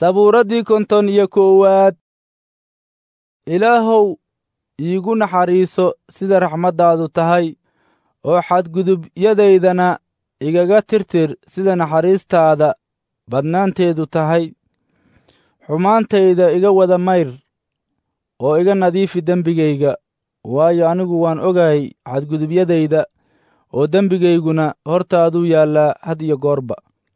sabuuraddii konton iyo koowaad ilaahow iigu naxariiso sida raxmaddaadu tahay oo xadgudubyadaydana igaga tirtir sida naxariistaada badnaanteedu tahay xumaantayda iga wada mayr oo iga nadiifi dembigayga waayo anigu waan ogahay xadgudubyadayda oo dembigayguna hortaaduu yaallaa had iyo goorba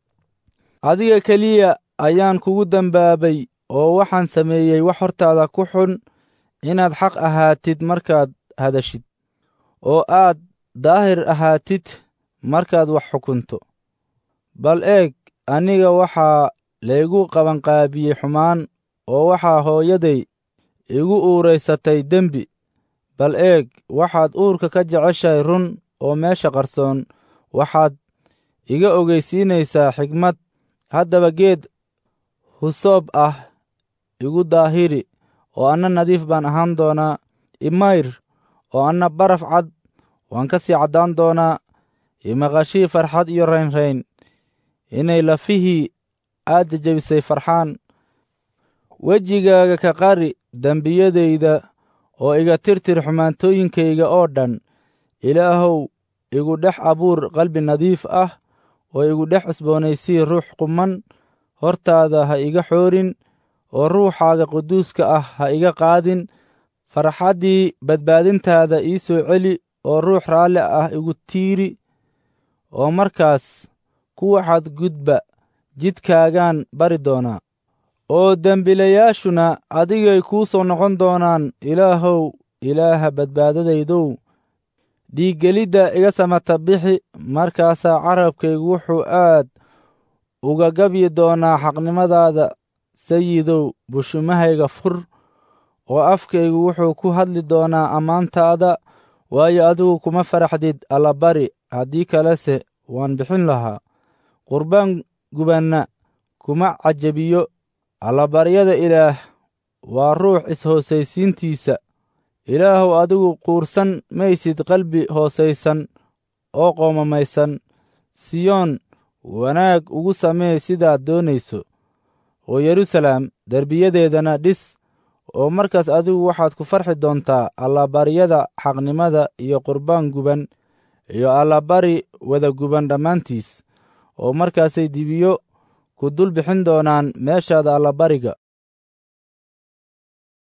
adiga keliya ayaan kugu dembaabay oo waxaan sameeyey wax hortaada ku xun inaad xaq ahaatid markaad hadashid oo aad daahir ahaatid markaad wax xukunto bal eeg aniga waxaa laygu qabanqaabiyey xumaan oo waxaa hooyaday igu uuraysatay dembi bal eeg waxaad uurka ka jeceshahay run oo meesha qarsoon waxaad iga ogeysiinaysaa xigmad haddaba geed husoob ah igu daahiri oo anna nadiif baan ahaan doonaa imayr oo anna baraf cad waan ka sii caddaan doonaa imaqashii farxad iyo raynrayn inay lafihii aad jejebisay farxaan wejigaaga ka qari dembiyadayda oo iga tirtir xumaantooyinkayga oo dhan ilaahow igu dhex abuur qalbi nadiif ah oo igu dhex cusboonaysii ruux quman hortaada ha iga xoorin oo ruuxaaga quduuska ah ha iga qaadin farxaddii badbaadintaada ii soo celi oo ruux raalli ah igu tiiri oo markaas kuwa xadgudba jidkaagaan bari doonaa oo dembilayaashuna adigay kuu soo noqon doonaan ilaahow ilaaha badbaadadaydow dhiiggelidda iga samata bixi markaasaa carabkaygu wuxuu aad uga gabyi doonaa xaqnimadaada sayidow bushumahayga fur oo afkaygu wuxuu ku hadli doonaa ammaantaada waayo adigu kuma faraxdid allabari haddii kalese waan bixin lahaa qurbaan gubanna kuma cajabiyo allabaryada ilaah waa ruux is-hoosaysiintiisa ilaahow adigu quursan maysid qalbi hoosaysan oo qoomamaysan siyoon wanaag ugu samee sidaad doonayso oo yeruusalaam derbiyadeedana dhis oo markaas adigu waxaad ku farxi doontaa allabaryada xaqnimada iyo qurbaan guban iyo allabari wada guban dhammaantiis oo markaasay dibiyo ku dul bixin doonaan meeshaada allabariga